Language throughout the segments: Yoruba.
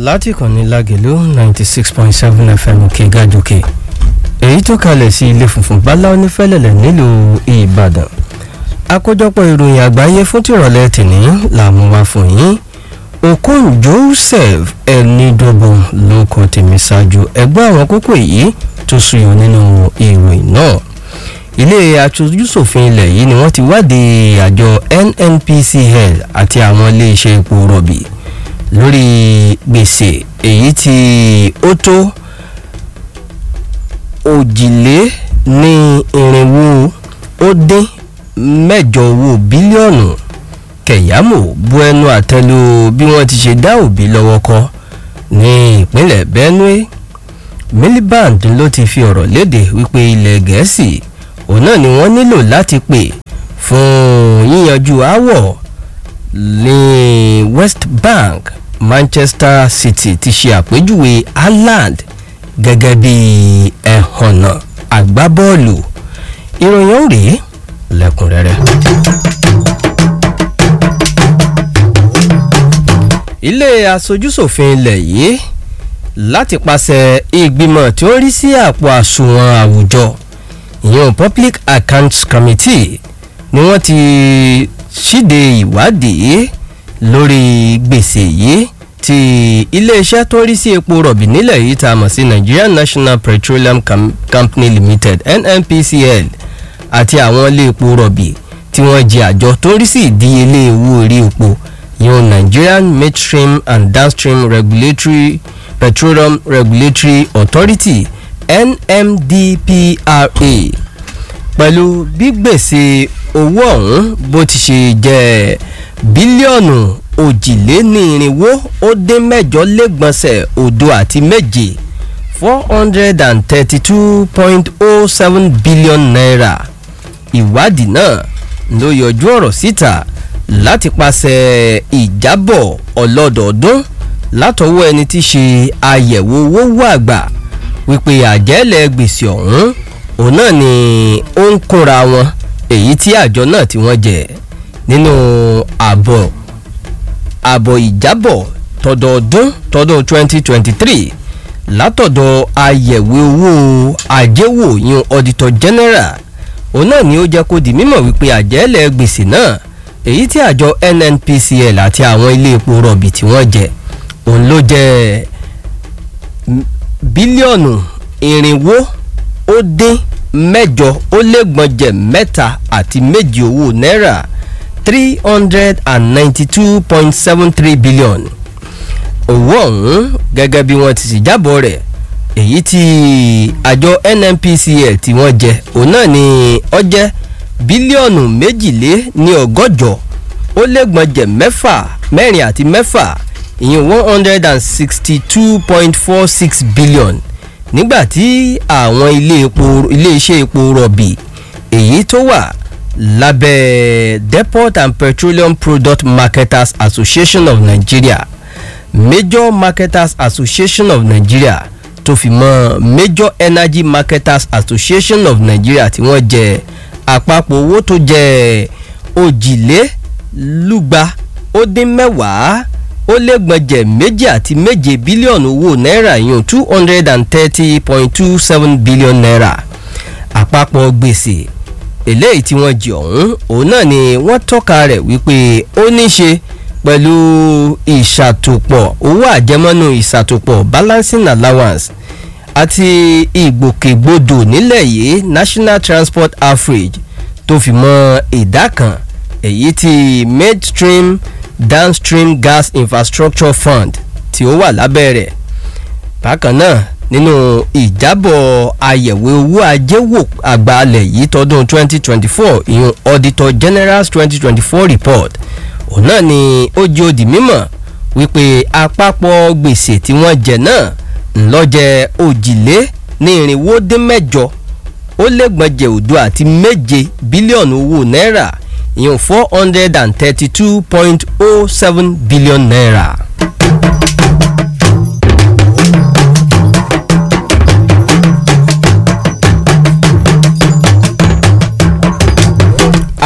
láti ìkànnì lágẹ̀lú ninety six point seven fm òkè gàjòkè èyí tó kalẹ̀ sí ilé funfun bálá onífẹ́lẹ̀lẹ̀ nílùú ìbàdàn àkójọpọ̀ ìròyìn àgbáyé fún tìrọ̀lẹ́ tìní làmú wá fún yín okon joseph ẹnidọ́gbọ̀n ló kọ tèmi ṣáájú ẹgbẹ́ àwọn kókó èyí tó suyọ nínú ìròyìn náà ilé aṣojúṣòfin ilẹ̀ yìí ni wọ́n ti wádìí àjọ nnpcl àti àwọn iléeṣẹ́ epo rọ̀bì lórí gbèsè èyí tí ó tó òjìlé ní irinwó ó dín mẹ́jọ owó bílíọ̀nù kẹ̀yàmó bu ẹnu àtẹ́lu bí wọ́n ti ṣe dá òbí lọ́wọ́ kọ́ ní ìpínlẹ̀ benue miliband ló ti fi ọ̀rọ̀ léde wípé ilẹ̀ gẹ̀ẹ́sì òun náà ni wọ́n nílò láti pè fún yíyanjú aáwọ̀ ní west bank manchester city ti ṣe àpèjúwe haaland gẹ́gẹ́ bí ẹ̀hànnà agbábọ́ọ̀lù ìròyìn ó rèé lẹ́kùnrẹ́rẹ́. ilé aṣojúṣòfin ilẹ̀ yìí láti pàṣẹ ìgbìmọ̀ tí ó rí sí àpò àsùnwọ̀n àwùjọ ìyẹn public accounts committee ni wọ́n ti ṣíde ìwádìí lórí gbèsè yìí ti iléeṣẹ́ tó rí sí epo rọ̀bì nílẹ̀ yìí tá a mọ̀ sí nigerian national petroleum Com company limited nnpcl àti àwọn ilé epo rọ̀bì tí wọ́n jẹ àjọ tó rí sí ìdíyelé owó orí epo yóò nigerian midstream and downstream regulatory petroleum regulatory authority nmdpra pẹ̀lú bí gbèsè owó ọ̀hún bó ti ṣe jẹ́ bílíọ̀nù òjìlénírínwó ó dín mẹ́jọ lẹ́gbọ̀nsẹ̀ òdo àti méje four hundred and thirty-two point oh seven billion naira ìwádìí náà ló yọjú ọ̀rọ̀ síta láti pàṣẹ ìjábọ̀ ọlọ́dọọdún látọwọ́ ẹni tí ṣe àyẹ̀wò owó wà àgbà wípé àjẹ́lẹ̀ gbèsè ọ̀hún òun náà ni ó ń kóra wọn èyí tí àjọ náà tí wọ́n jẹ nínú àbọ̀ àbọ̀ ìjábọ̀ tọdọọdún tọdún twenty twenty three látọ̀dọ̀ àyẹ̀wò owó àjẹwò yun auditor general òun náà ni ó jẹ́ kó di mímọ̀ wípé àjẹ́lẹ̀ gbèsè náà èyí tí àjọ nnpcl àti àwọn ilé epo rọ̀bì tí wọ́n jẹ òun ló jẹ́ bílíọ̀nù irinwó ó dín mẹ́jọ ó lẹ́gbọ̀njẹ̀ mẹ́ta àti méjì owó náírà three hundred and ninety-two point seven three billion owó ọ̀hún gẹ́gẹ́ bí wọ́n ti sì jábọ̀ rẹ̀ èyí tí àjọ nnpcl tí wọ́n jẹ òun náà ni ọ jẹ́ bílíọ̀nù méjìlé ní ọgọ́jọ ó lẹ́gbọ̀njẹ̀ mẹ́fà mẹ́rin àti mẹ́fà ìyẹn one hundred and sixty two point four six billion nígbà tí àwọn ilé epo iléeṣẹ́ epo rọ̀bì èyí tó wà lábẹ́ depot and petroleum product marketers association of nigeria major marketers association of nigeria tó fi mọ́ major energy marketers association of nigeria tí wọ́n jẹ àpapọ̀ owó tó jẹ òjìlélúgba ó dín mẹ́wàá ó lẹ́gbọ̀njẹ̀ méjì àti méje bílíọ̀nù owó náírà yún two hundred and thirty point two seven billion naira àpapọ̀ gbèsè eléyìí tí wọ́n jẹ ọ̀hún òun náà ni wọ́n tọ́ka rẹ̀ wípé ó ní ṣe pẹ̀lú ìṣàtòpọ̀ owó àjẹmọ́nú ìṣàtòpọ̀ balancing allowance àti ìgbòkègbodò nílẹ̀ yìí national transport average tó fi mọ́ ìdá kan èyí tí midstream downstream gas infrastructure fund tí ó wà lábẹ́ rẹ̀ bákan náà nínú ìjábọ̀ àyẹ̀wò owó ajéwò àgbàlẹ̀ yìí tọdún 2024 ìyún auditor general's 2024 report òun náà ni ó jẹ́ òdì mímọ̀ wípé àpapọ̀ gbèsè tí wọ́n jẹ náà ńlọ́jẹ òjìlé ní irinwó dín mẹ́jọ ó lẹ́gbọ̀njẹ̀ òdo àti méje bílíọ̀nù owó náírà ìyún four hundred and thirty-two point oh seven billion naira.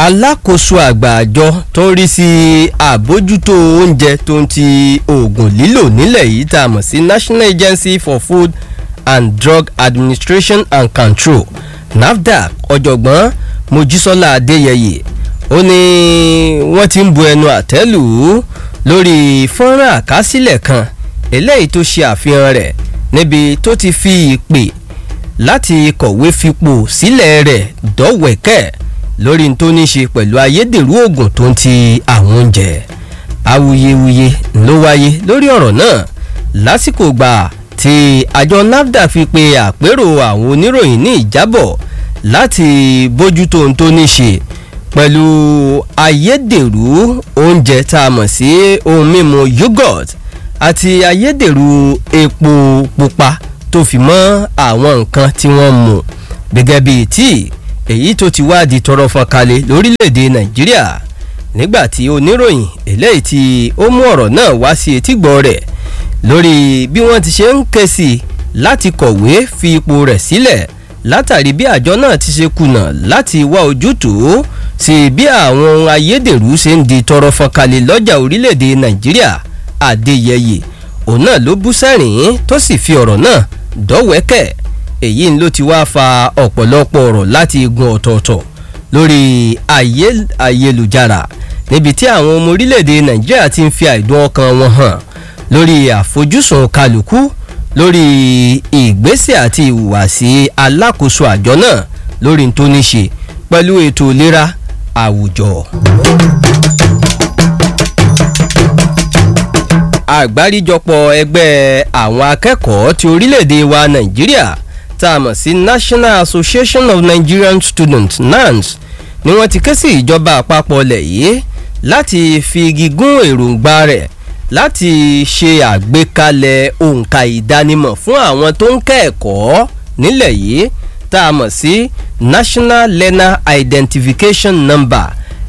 alákòóso àgbà àjọ tó ń rí sí àbójútó oúnjẹ tó ń ti oògùn lílò nílẹ̀ yìí tá a mọ̀ sí national agency for food and drug administration and control nafdac ọ̀jọ̀gbọ́n mojísọ́lá adéyẹyẹ ó ní wọ́n ti ń bu ẹnu àtẹ́ lù ú lórí fọ́nrán àkásílẹ̀ kan eléyìí tó ṣe àfihàn rẹ̀ níbi tó ti fi ìpè láti kọ̀wé fipò sílẹ̀ rẹ̀ dọ́wẹ̀kẹ́ lórí tó ní ṣe pẹ̀lú ayédèrú oògùn tó ń ti àwọn oúnjẹ awuyewuye ló wáyé lórí ọ̀rọ̀ náà lásìkò gbà tí àjọ nafdac fi pe àpérò àwọn oníròyìn ní ìjábọ̀ láti bójútó ohun tó ní ṣe pẹ̀lú ayédèrú oúnjẹ tá a mọ̀ sí ohun mímu yogurt àti ayédèrú epo pupa tó fi mọ́ àwọn nǹkan tí wọ́n mu gẹ́gẹ́ bíi tíì èyí tó ti wá di tọrọ fọkalẹ̀ lórílẹ̀‐èdè nàìjíríà nígbà tí oníròyìn eléyìí tí ó mú ọ̀rọ̀ náà wá sí etígbọ̀ rẹ̀ lórí bí wọ́n ti ṣe ń ké sí i láti kọ̀wé fi ipò rẹ̀ sílẹ̀ látàrí bí àjọ náà ti ṣe kùnà láti wá ojútùú sí bí àwọn ohun ayédèrú ṣe ń di tọrọ fọkalẹ̀ lọ́jà orílẹ̀‐èdè nàìjíríà adéyẹyẹ òun náà ló bú sẹ́rìn tó sì fi ọ̀rọ̀ náà dọ́wẹ́kẹ̀ èyí ló ti wá fa ọ̀pọ̀lọpọ̀ ọ̀rọ̀ láti igun ọ̀tọ̀ọ̀tọ̀ lórí ayélujára níbi tí àwọn ọmọ orílẹ̀‐èdè nàìjíríà ti ń fi àìdùn ọkàn wọn hàn lórí àfojúsùn kálukú lórí ìgbésẹ̀ àti ìhùwàsí alákòóso àjọ náà lórí tó ní ṣe pẹ̀lú ètò ìlera àwùjọ. àgbáríjọpọ̀ ẹgbẹ́ àwọn akẹ́kọ̀ọ́ ti orílẹ̀‐èdè wa nàìjíríà tá a mọ̀ sí national association of nigerian students nans ni wọ́n ti ké sí ìjọba àpapọ̀ ilẹ̀ yìí láti fi igi gún èròǹgbà rẹ̀ láti ṣe àgbékalẹ̀ òǹkà ìdánimọ̀ fún àwọn tó ń kẹ́ẹ̀kọ́ nílẹ̀ yìí tá a mọ̀ sí national learner identification number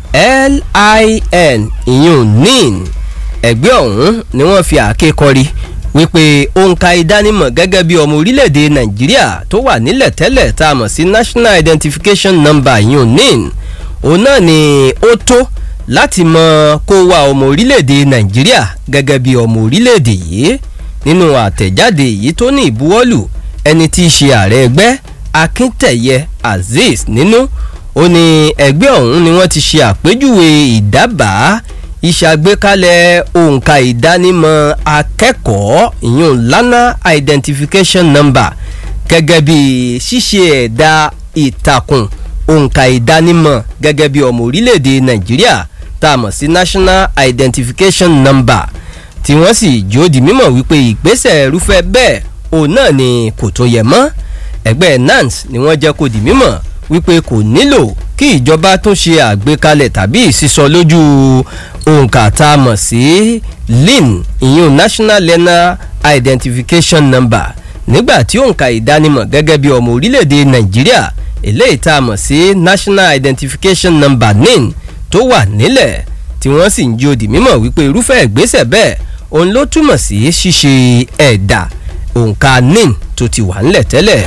lin ìyún nin ẹgbẹ́ ọ̀hún ni wọ́n fi àáké kọrí wípé òǹkà ìdánimọ̀ gẹ́gẹ́ bí ọmọ orílẹ̀-èdè nàìjíríà tó wà nílẹ̀ tẹ́lẹ̀ tá a mọ̀ sí national identification number ìyún nin òun náà ni ó tó láti mọ kó wá ọmọ orílẹ̀-èdè nàìjíríà gẹ́gẹ́ bí ọmọ orílẹ̀-èdè yìí nínú àtẹ̀jáde yìí tó ní ìbuwọ́lù ẹni tí í ṣe ààrẹ ẹgbẹ́ akíntẹ̀yẹ azeez nínú ó ní ẹgbẹ́ ọ̀hún ni wọ́n ti ṣe àpéjúwe ìdábàá ìṣàgbékalẹ̀ òǹkà ìdánimọ̀ akẹ́kọ̀ọ́ ìyún lana identification number gẹ́gẹ́ bí ṣíṣe ẹ̀dá ìtàkùn òǹkà ìdánimọ̀ gẹ́gẹ́ bí ọmọ orílẹ̀-èdè nàìjíríà tá a mọ̀ sí national identification number tí wọ́n sì jó di mímọ̀ wípé ìgbésẹ̀ irúfẹ́ bẹ́ẹ̀ òun náà ni kò tó yẹ mọ́ ẹgbẹ́ nans ni wọ́n jẹ́ kó di mímọ̀ wípé kò nílò kí ìjọba tún ṣe àgbékalẹ̀ tàbí ìsísọ lójú òǹkà tá a mọ̀ sí lin ìyún national learner identification number nígbà tí òǹkà ìdánimọ̀ gẹ́gẹ́ bí ọmọ orílẹ̀-èdè nàìjíríà eléyìí tá a mọ̀ sí national identification number nin tó wà nílẹ̀ tí wọ́n sì ń jí odi mímọ̀ wípé irúfẹ́ ìgbésẹ̀ bẹ́ẹ̀ òun ló túmọ̀ sí ṣíṣe ẹ̀dà òǹkà nin tó ti wà nílẹ̀ tẹ́lẹ̀.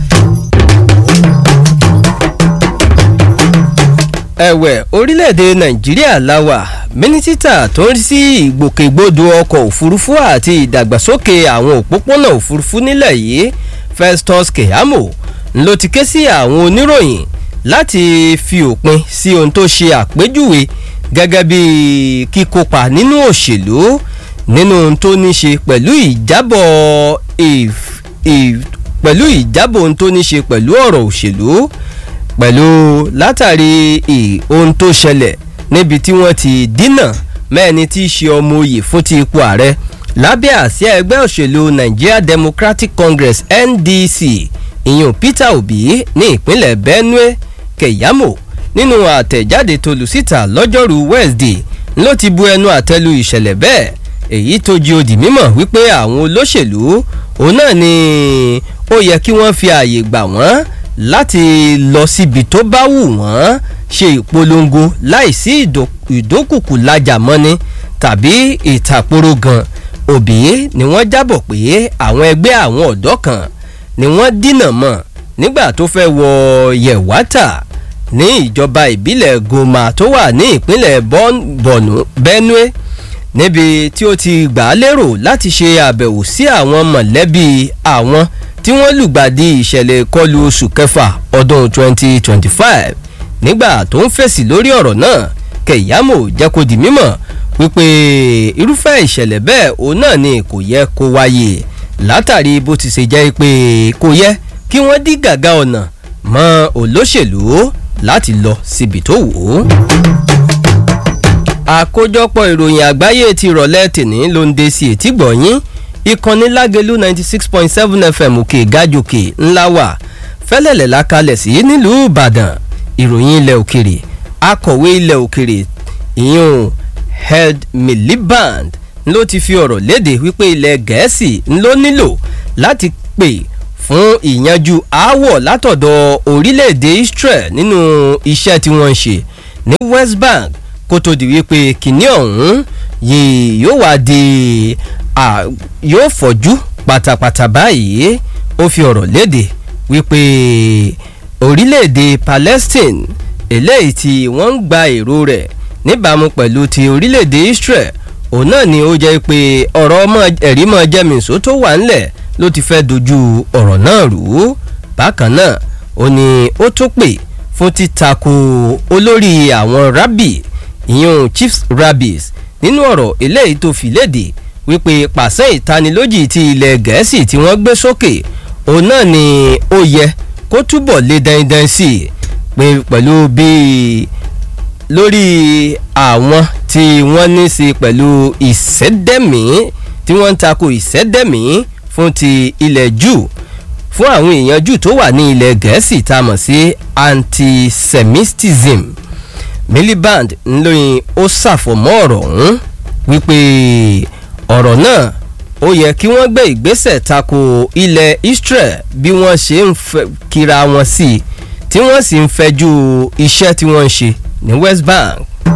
ẹ̀wẹ̀ orílẹ̀-èdè nàìjíríà láwà mínísítà tó ń rí sí ìgbòkègbodò ọkọ̀ òfurufú àti ìdàgbàsókè àwọn òpópónà òfurufú nílẹ̀ yìí festus keyamo ló ti ké sí àwọn oníròyìn láti fi òpin sí ohun tó ṣe àpéjúwe gẹ́gẹ́ bí kíkópa nínú òṣèlú nínú ohun tó ní ṣe pẹ̀lú ìjábọ̀ pẹ̀lú ìjábọ̀ ohun tó ní ṣe pẹ̀lú ọ̀rọ̀ òṣèlú pẹ̀lú látàrí ohun tó ṣẹlẹ̀ níbi tí wọ́n ti dínà mẹ́ni tí í ṣe ọmọ oyè fún ti ipò ààrẹ lábẹ́ àsíá ẹgbẹ́ òṣèlú nigeria democratic congress ndc ìyún peter obi ní ìpínlẹ̀ benue keyamo nínú àtẹ̀jáde tó lù síta lọ́jọ́rú wednesday ló ti bu ẹnu àtẹ́lu ìṣẹ̀lẹ̀ bẹ́ẹ̀ èyí tó jí odi mímọ̀ wípé àwọn olóṣèlú òun náà ni ó yẹ kí wọ́n fi ààyè gbà wọ́n láti lọ síbi tó bá wù wọ́n ṣe ìpolongo láìsí ìdókùkù lájà mọ́ni tàbí ìtàkùrọ̀ gan òbí ni wọ́n jábọ̀ pé àwọn ẹgbẹ́ àwọn ọ̀dọ́ kan ni wọ́n dínà mọ́ nígbà tó fẹ́ wọ yẹ̀wátà ní ìjọba ìbílẹ̀ goma tó wà ní ìpínlẹ̀ bọ̀nú benue níbi tí ó ti gbà á lérò láti ṣe àbẹ̀wò sí àwọn mọ̀lẹ́bí àwọn tí wọ́n lùgbàdì ìṣẹ̀lẹ̀ ìkọlù oṣù kẹfà ọdún 2025 nígbà tó ń fèsì lórí ọ̀rọ̀ náà kẹ̀yàmó jẹ́ kó di mímọ̀ wípé irúfẹ́ ìṣẹ̀lẹ̀ bẹ́ẹ̀ òun náà ni kò yẹ kó wáyé látàrí bó ti ṣe jẹ́ pé kò yẹ kí wọ́n dí gàgà ọ̀nà mọ́ olóṣèlú láti lọ síbi tó wù ú. àkójọpọ̀ ìròyìn àgbáyé ti rọ̀lẹ́ tìní ló ń de sí etí gbọ̀nyín ìkànnì lágẹ̀lú ninety six point seven fm òkè gájòkè ńlá wà fẹ́lẹ̀lẹ̀ lákalẹ̀ sí nílùú ìbàdàn ìròyìn ilẹ̀ òkèrè akọ̀wé ilẹ̀ òkèrè ìyún head miliband ló ti fi ọ̀rọ̀ léde wípé ilẹ̀ gẹ̀ẹ́sì ló nílò láti pè fún ìyanjú aáwọ̀ látọ̀dọ̀ orílẹ̀-èdè israel nínú iṣẹ́ tí wọ́n ń ṣe ní west bank kó tó di wípé kìnní ọ̀hún yìí yóò wá di yóò fọ̀jú pátápátá báyìí ó fi ọ̀rọ̀ léde wípé orílẹ̀-èdè palestine eléyìí tí wọ́n ń gba èrò rẹ̀ níbàámu pẹ̀lú ti orílẹ̀-èdè israel òun náà ni ó jẹ́ pé ọ̀rọ̀ ẹ̀rí mọ́ jẹ́mìísó tó wà ńlẹ̀ ló ti fẹ́ dojú ọ̀rọ̀ náà rú bákan náà ó ní ó tó pè fún títakò olórí àwọn rabbi ìyún chiefs rabbis nínú ọ̀rọ̀ eléyìí tó fi léde wípé pàṣẹ ìtanilójì ti ilẹ̀ gẹ̀ẹ́sì tí wọ́n gbé sókè òun náà ni ó yẹ kó túbọ̀ lé dandan sí i pé pẹ̀lú bíi lórí àwọn tí wọ́n ní sí pẹ̀lú ìṣẹ́dẹ̀mí tí wọ́n ń tako ìṣẹ́dẹ̀mí fún ti ilẹ̀ jù fún àwọn èèyàn jù tó wà ní ilẹ̀ gẹ̀ẹ́sì tá a mọ̀ sí antisemitism miliband ńlọrin ó ṣàfọ̀mọ́ ọ̀rọ̀ ọ̀hún wípé ọ̀rọ̀ náà ó yẹ kí wọ́n gbé ìgbésẹ̀ tako ilẹ̀ israel bí wọ́n ṣe ń kíra wọn sí i tí wọ́n sì ń fẹjú iṣẹ́ tí wọ́n ń ṣe ní west bank.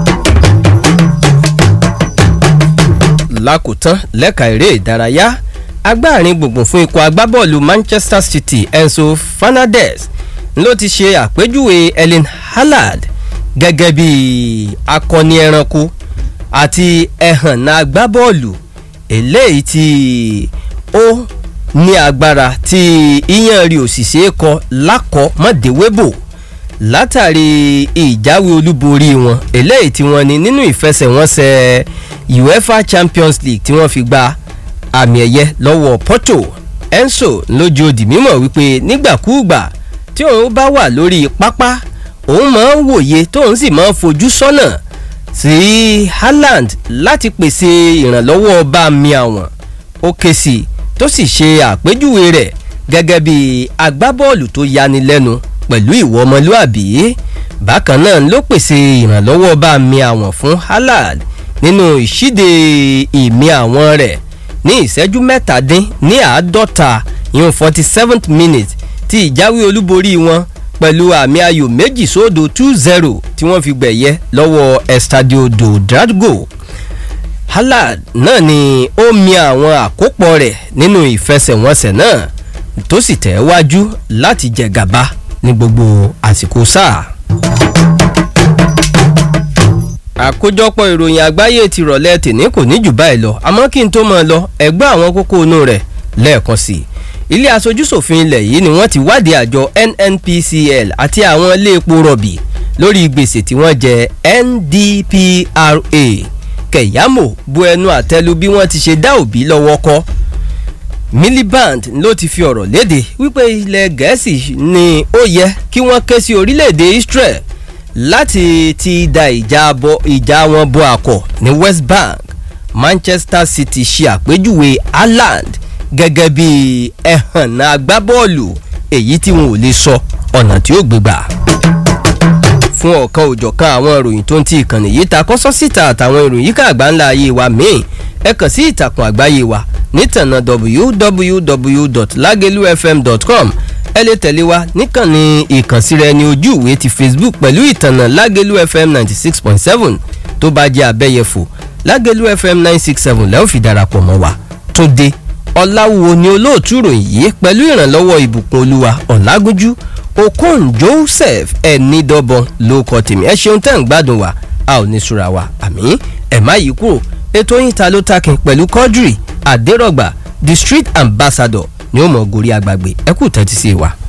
lákòótán lẹ́ka eré ìdárayá agbáàrin gbùngbùn fún ikọ̀ agbábọ́ọ̀lù manchester city enzo fernandez ló ti ṣe àpèjúwe ellen hallard gẹ́gẹ́ bí akọni ẹranko àti ẹ̀hànnà agbábọ́ọ̀lù eléyìí tí ó ní agbára tí iyán rí òṣìṣẹ́ kọ lákọ̀ mọ́déwébò látàrí ìjáwé olúborí wọn eléyìí tí wọ́n ní nínú ìfẹsẹ̀wọnsẹ̀ uefa champions league tí wọ́n fi gba àmì ẹ̀yẹ lọ́wọ́ porto enso lójú òdì mímọ̀ wípé nígbàkúùgbà tí òun bá wà lórí pápá òun máa ń wòye tóun sì máa ń fojú sọ́nà sí haaland láti pèsè ìrànlọ́wọ́ bá mi àwọn ó ké sí i tó sì ṣe àpèjúwe rẹ̀ gẹ́gẹ́ bí agbábọ́ọ̀lù tó yanilẹ́nu pẹ̀lú ìwọ ọmọlúàbí bákan náà ló pèsè ìrànlọ́wọ́ bá mi àwọn fún haaland nínú ìṣíde ìmí àwọn rẹ̀ ní ìṣẹ́jú mẹ́tàdín ní àádọ́ta ìyún forty seventh minute tí ìjáwé olúborí wọn pẹ̀lú àmì ayò méjì sódò two zero tí wọ́n fi gbẹ̀yẹ lọ́wọ́ estadio do dradgo haaland náà ni ó mi àwọn àkópọ̀ rẹ̀ nínú ìfẹsẹ̀wọnsẹ̀ náà tó sì tẹ̀ wájú láti jẹ gàba ní gbogbo àsìkò sáà. àkójọpọ̀ ìròyìn àgbáyé ti rọ̀lẹ́ tèní kò ní jù báyìí lọ àmọ́ kí n tó mọ̀ lọ ẹgbẹ́ àwọn kókó inú rẹ̀ lẹ́ẹ̀kan sí i ilé aṣojúṣòfin ilẹ̀ yìí ni wọ́n ti wádìí àjọ nnpcl àti àwọn ilé epo rọ̀bì lórí gbèsè tí wọ́n jẹ ndpra kẹ̀yàmó bu ẹnu àtẹ́lu bí wọ́n ti ṣe dá òbí lọ́wọ́ kọ́ miliband ló ti fi ọ̀rọ̀ léde wípé ilẹ̀ gẹ̀ẹ́sì ni ó yẹ kí wọ́n ké sí orílẹ̀-èdè israel láti ti da ìjà wọn bọ àkọ́ ní west bank manchester city ṣe àpèjúwe haaland gẹ́gẹ́ bí ẹ̀hànnà agbábọ́ọ̀lù èyí tí wọn ò lè sọ ọ̀nà tí ó gbégbà fún ọ̀kan òjọ̀kan àwọn ìròyìn tó ń ti ìkànnì yìí ta kọ́sọ́ síta àtàwọn ìròyìn yíká àgbáńlá ayé wa míì ẹ kàn sí ìtàkùn àgbáyé wa nítànà www.lagelufm.com ẹ lè tẹ̀lé wa níkànnì ìkànsíra ẹni ojú ìwé ti facebook pẹ̀lú ìtànà lágelu fm ninety six point seven tó bá jẹ́ abẹ́yẹfò lágelu fm nine six seven lẹ́wọ̀n fi darapọ̀ mọ́ wa tó dé ọ̀làwùwò ni olóòtú ìròyìn yìí pẹ̀lú ìrànlọ́wọ́ ìbùkún olúwa ọ̀làgúnjú okon joseph ẹnidọ́bọ̀n ló kọ́ tèmi ẹ ṣeun tẹ́ ń gbádùn wa a ò ní sùúrà wa àmì ẹ̀ má yí kúrò ètò yín ta ló takin pẹ̀lú quadri adérọ̀gbà the street ambassador ni ó mọ̀ gorí agbàgbé ẹ kú tẹ́tí sí wa.